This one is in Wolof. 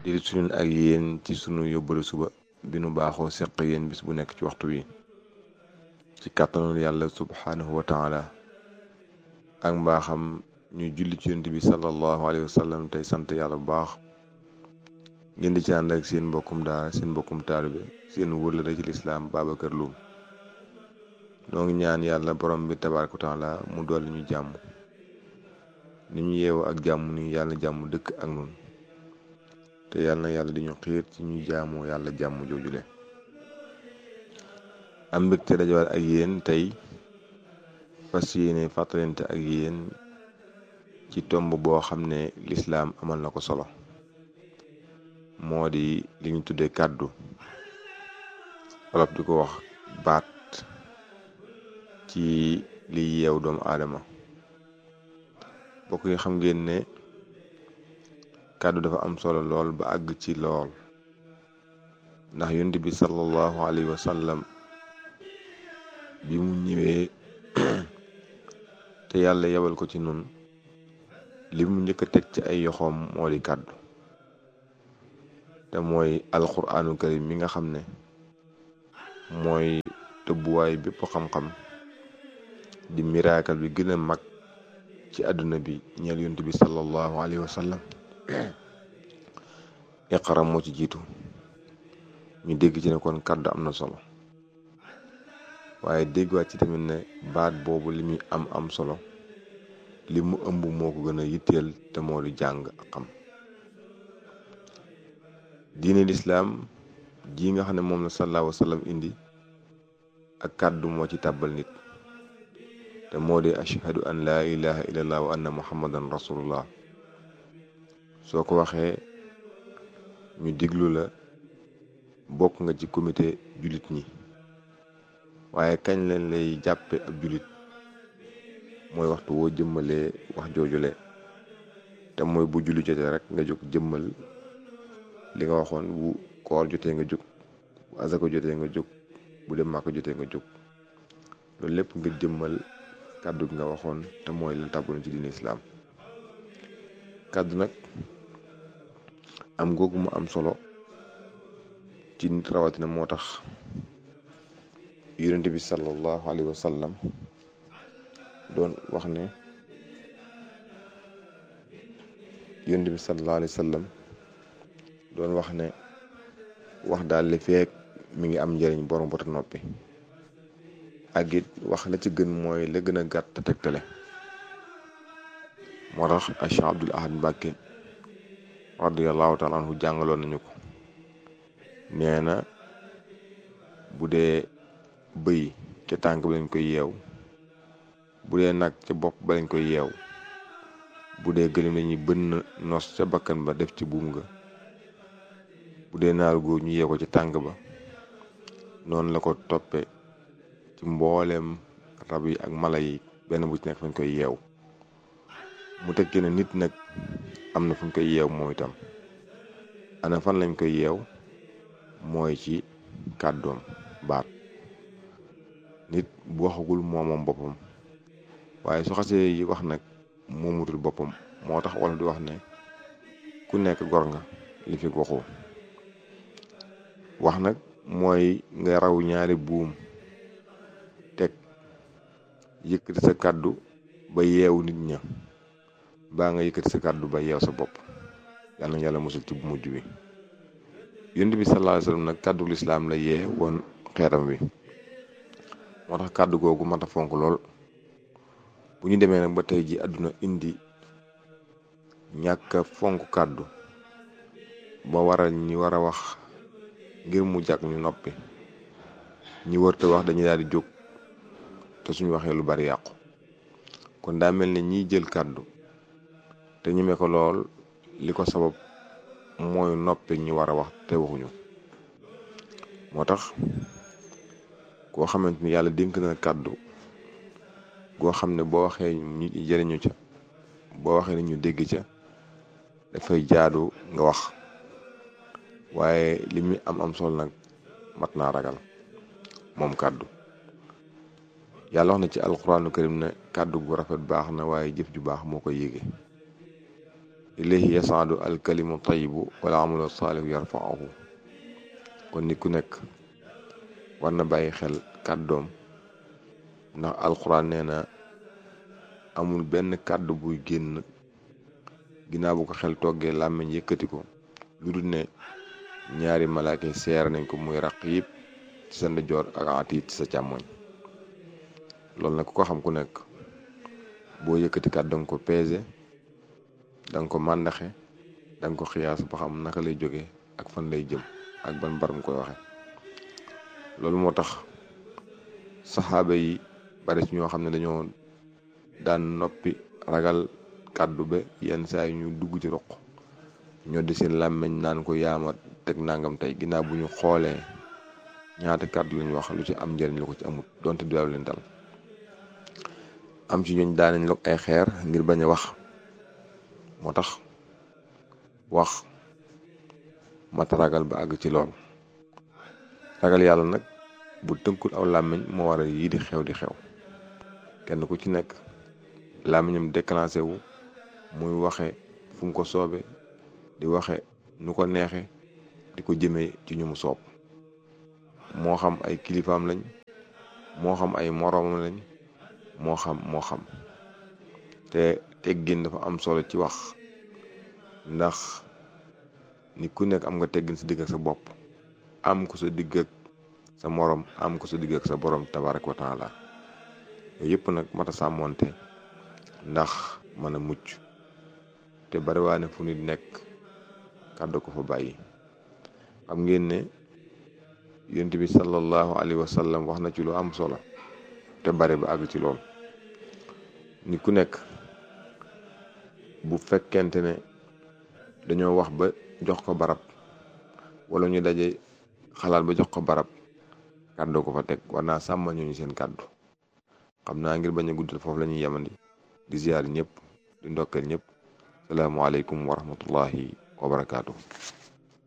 di suñu ak yéen ci sunu yóbbalu suba bi nu baaxoo seq yéen bis bu nekk ci waxtu wi ci kàttanul yàlla subhaanahu wa taala ak mbaaxam ñu julli ci yonent bi sallallahu alayhi wa sallam tey sant yàlla bu baax ngeen di ci ànd ak seen mbokkum daara seen mbokkum taalibe seen wërlëre ci lislaam Babacar Loum noo ngi ñaan yàlla borom bi tabaaraka wa taala mu dolli ñu jàmm ni ñu yeewu ak jàmm ni yàlla jàmm dëkk ak nun te yàlla na yàlla di ñu xiir ci ñu jaamoo yàlla jàmm joojule am mbégte dajawaat ak yéen tey fas yéene fàttalante ak yéen ci tomb boo xam ne lislaam amal na ko solo moo di li ñu tuddee kàddu wolof di ko wax baat ci li yeew doomu aadama bokk yi xam ngeen ne kàddu dafa am solo lool ba àgg ci lool ndax yonent bi sallallahu alayhi wa sallam bi mu ñëwee te yàlla yebal ko ci nun li mu njëkk a teg ci ay yoxoom moo di kàddu te mooy alquraanu karim mi nga xam ne mooy tëbbuwaay bépp xam-xam di miraakal bi gën a mag ci àdduna bi ñeel yonent bi sallallahu alayhi wa sallam iqra moo ci jiitu ñu dégg ci ne kon kàddu am na solo waaye déggwaat ci tamit ne baat boobu li muy am am solo li mu ëmb moo ko gën a yitteel te moo di jàng ak xam diine lislaam ji nga xam ne moom la sallallahu alayhi wa sallam indi ak kàddu moo ci tàbbal nit te moo di ashhadu an laa ilaha illallah wa anna muhammadan rasulullah soo ko waxee ñu diglu la bokk nga ci comité jullit ñi waaye kañ leen lay jàppe ab jullit mooy waxtu woo jëmmalee wax joojule te mooy bu julli jotee rek nga jóg jëmmal li nga waxoon bu koor jotee nga jóg bu azaka jotee nga jóg bu dem màkk jotee nga jóg loolu lépp nga jëmmal kàddu gi nga waxoon te mooy la tàbbaloon ci diine islaam kàddu nag am googu mu am solo ci nit rawatina moo tax yonent bi sallallahu alayhi wa sallam doon wax ne yonent bi sallallahu alayhi wa sallam doon wax ne wax daal li feek mi ngi am njëriñ borom bota noppi ak it wax la ci gën mooy la gën a gàtt te tegtale moo tax Cheikh Abdul Ahad Mbàkke radiyallahu taala anhu jàngaloon nañu ko nee na bu dee bëy ca tànk ba lañ koy yeew bu dee nag ca bopp ba lañ koy yeew bu dee gëlim lañuy bënn nos ca bakkan ba def ci buum nga bu dee naaru góor ñu yeew ko ci tànk ba noonu la ko toppe ci mbooleem rab yi ak mala yi benn bu ci nekk fañ koy yeew mu tekki ne nit nag am na fu ñu koy yeew moom itam ana fan lañ koy yeew mooy ci kàddoom baat nit bu waxagul moomoom boppam waaye su xasee yi wax nag moomutul boppam moo tax wala di wax ne ku nekk gor nga li fi waxu wax nag mooy nga raw ñaari buum teg yëkkati sa kàddu ba yeewu nit ña baa nga yëkkati sa kàddu ba yeew sa bopp yàlla na yàlla musul ci bu mujj bi yonent bi sallallahu alayhi wasallam nag kàddu lislaam la yee woon xeetam wi moo tax kàddu googu mat a fonk lool bu ñu demee nag ba tey ji àdduna indi ñàkk a fonk kàddu ba waral ñi war a wax ngir mu jàkk ñu noppi ñi wërte wax dañuy daal di jóg te suñu waxee lu bari yàqu kon daa mel ne ñiy jël kàddu te ñeme ko lool li ko sabab mooy noppi ñi war a wax te waxuñu moo tax koo xamante ni yàlla dénk na kàddu goo xam ne boo waxee ñu jëriñu ca boo waxee ni ñu dégg ca dafay jaadu nga wax waaye li muy am am solo nag mat naa ragal moom kàddu yàlla wax na ci alxuraanu karim ne kàddu gu rafet baax na waaye jëf ju baax moo koy yéege ilayhi yasaadu alkalimu tayibu wala amalu saalihu yarfaahu kon nit ku nekk war na bàyyi xel kàddoom ndax alxuraan nee na amul benn kàddu buy génn ginnaaw bu ko xel toggee làmmiñ yëkkati ko lu dul ne ñaari malaaka yi seer nañ ko muy raqib ci sa ndijoor ak atiit ci sa càmmoñ loolu nag ku ko xam ku nekk boo yëkkati kàddu danga ko peese danga ko màndaxe danga ko xiyaas ba xam naka lay jóge ak fan lay jëm ak ban baram koy waxe loolu moo tax saxaaba yi bari ci ñoo xam ne dañoo daan noppi ragal kàddu ba yenn saa yi ñu dugg ci roq ñoo di seen làmmiñ naan ko yaama teg nangam tey ginnaaw bu ñu xoolee ñaata kàddu lañu wax lu ci am njëriñ lu ko ci amut donte du leen dal am ci ñooñ daanañ log ay xeer ngir bañ a wax moo tax wax mata ragal ba àgg ci lool ragal yàlla nag bu tënkul aw làmmiñ moo waral yii di xew di xew kenn ku ci nekk làmmiñam déclenché wu muy waxe fu mu ko soobe di waxe nu ko neexe di ko jëmee ci ñu mu soob moo xam ay kilifaam lañ moo xam ay moroomam lañ moo xam moo xam te teggin dafa am solo ci wax ndax nit ku nekk am nga teggin sa digg ak sa bopp am ko sa digg ak sa morom am ko sa digg ak sa borom tabarak wa taala yooyu yëpp nag mata sàmmoonte ndax mën a mucc te bariwaane fu nit nekk kàddu ko fa bàyyi xam ngeen ne yonent bi sallallahu alayhi wa sallam wax na ci lu am solo te bari ba àgg ci lool nit ku nekk bu fekkente ne dañoo wax ba jox ko barab wala ñu daje xalaat ba jox ko barab kàddu ko fa teg war naa sàmma ñooñu seen kàddu xam naa ngir bañ a guddal foofu la ñuy yemandi di ziyaar ñëpp di ndokkeel ñëpp salaamualeykum wa rahmatullahi wa barakaatu.